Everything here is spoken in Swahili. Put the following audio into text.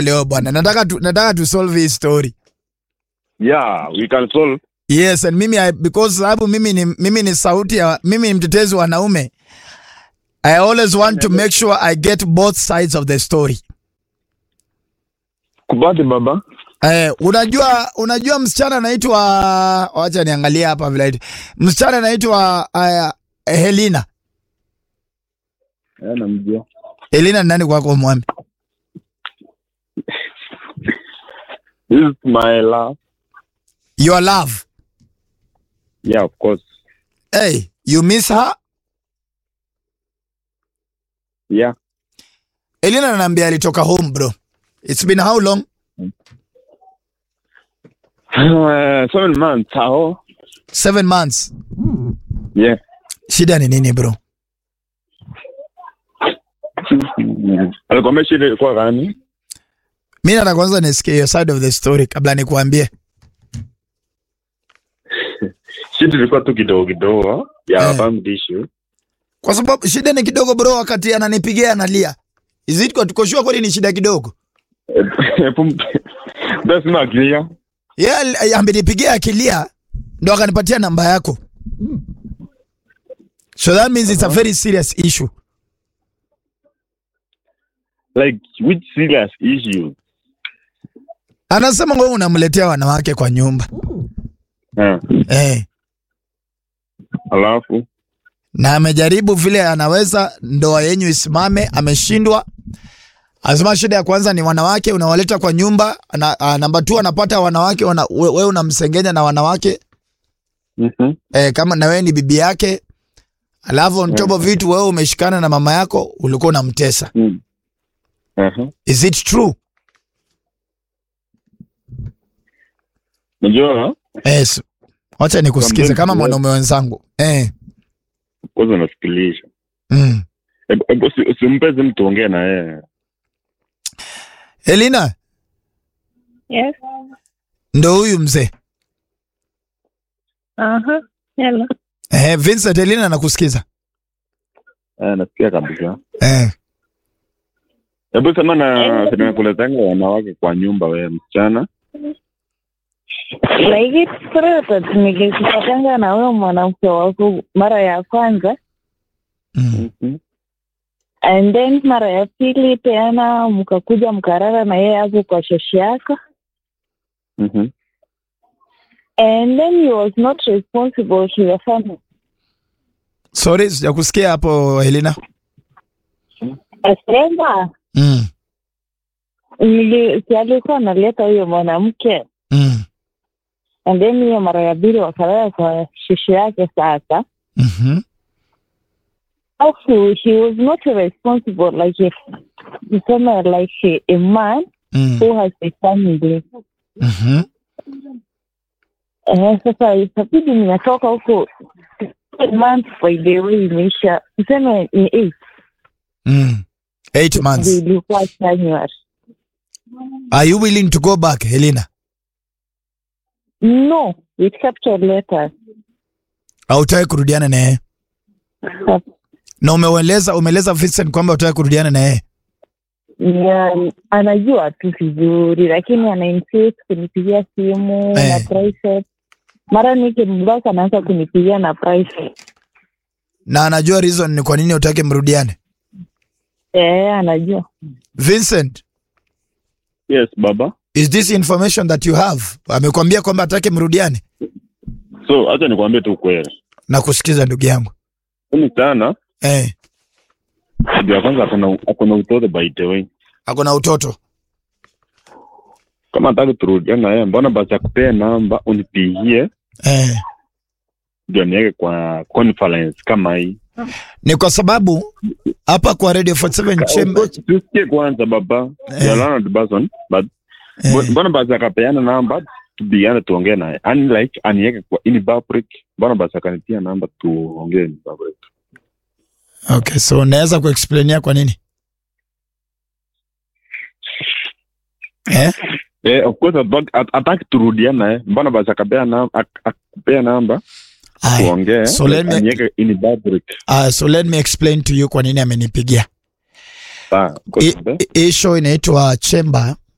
leo bwana. Nataka tu, nataka tu solve hii story. Yeah, we can solve. Yes, and mimi I, because sababu mimi ni mimi ni sauti ya mimi ni mtetezi wa wanaume. I always want to make sure I get both sides of the story. Kubati baba. Eh, unajua unajua msichana anaitwa wacha niangalie hapa vile anaitwa. Msichana anaitwa uh, Helena. Eh, namjua. Helena ni nani kwako mwami? This is my love. Your love. Yeah, of course. Hey, you miss her? Yeah. Helena ananiambia alitoka home bro. It's been how long? Uh, seven months. How? Seven months. Yeah. Shida ni nini bro? Alikwambia shida ilikuwa gani? Mi nataka kwanza nisikie your side of the story kabla nikuambie. Shida ilikuwa tu kidogo kidogo ya Eh. family issue. Kwa sababu shida ni kidogo bro, wakati ananipigia analia. Is it kwa tukoshua kweli ni shida kidogo? That's not clear. Yeye yeah, amenipigia akilia ndo akanipatia namba yako. So that means it's a very serious issue. Like which serious issue? Anasema wewe unamletea wanawake kwa nyumba. Eh. Eh. Alafu Na amejaribu vile anaweza ndoa yenyu isimame, ameshindwa. Anasema shida ya kwanza ni wanawake unawaleta kwa nyumba, na, a, namba 2 anapata wanawake wana, we- wewe unamsengenya na wanawake mhm. eh, kama na wewe ni bibi yake. Alafu on top of it wewe umeshikana na mama yako ulikuwa unamtesa. Mm. Aha. Is it true? Najua Yes. Wacha nikusikize Kwambie kama mtu mwanaume wenzangu. Eh. kwanza nafikirisha. Mm. Hebu- hebu usi- Usimpeze mtu ongee na yeye. Elina, Yes. ndo huyu mzee. Aha. Hello. Eh, Vincent Elina anakusikiza. Eh, nasikia kabisa. Eh. Hebu sema na sinakuletanga wanawake kwa nyumba wewe msichana. Like it's true nilikupatanga na wewe mwanamke wako mara ya kwanza Mm. Mhm. and then mara ya pili tena mkakuja mkarara na yeye hapo kwa shoshi yako Mhm. and then he was not responsible to your family. Sorry, sijakusikia hapo Elina. Asema Mm. nili- si alikuwa analeta huyo mwanamke Mm. and then hiyo mara ya pili wakalala kwa shoshi yake sasa Mhm. Also, he was not responsible like if tuseme like a man Mm. who has a family. Mhm. Eh, sasa itabidi nimetoka huko month by the way imeisha tuseme ni eight Mm. Eight ndio months. ilikuwa January. Are you willing to go back, Helena? No, with capital letters. Hautaki kurudiana na yeye? Na umeeleza umeeleza Vincent kwamba hutaki kurudiana na yeye. Yeah, anajua tu vizuri lakini ana insist kunipigia simu Eh. na private. Mara nikimblock anaanza kunipigia na private. Na anajua reason ni kwa nini hutaki mrudiane. Eh, anajua. Vincent, Yes, baba. is this information that you have? Amekwambia kwamba hataki mrudiane? So acha nikwambie tu kweli. Na kusikiza ndugu yangu. Huyu msichana Eh, ndio ya kwanza akona akona utoto by the way. ako na utoto. Kama hataki turudiane na yeye, mbona basi akupee namba unipigie Eh. ndio niweke kwa conference kama hii. Ni kwa sababu hapa kwa Radio 47 Chamber Tusikie kwanza baba. Eh. You are learned person, but eh, mbona basi akapeana namba tubiane tuongee naye. Ani like aniweke kwa in public. Mbona basi akanitia namba tuongee in public. Okay, so unaweza kuexplainia kwa nini? Eh? Eh, of course hataki- hat- hataki turudiane naye. Mbona basi akapea namba akupea namba Aya. tuongee. So let me- aniweke in public. Uh, so let me explain to you kwa nini amenipigia. Sawa. Hii- Hii show inaitwa Chamber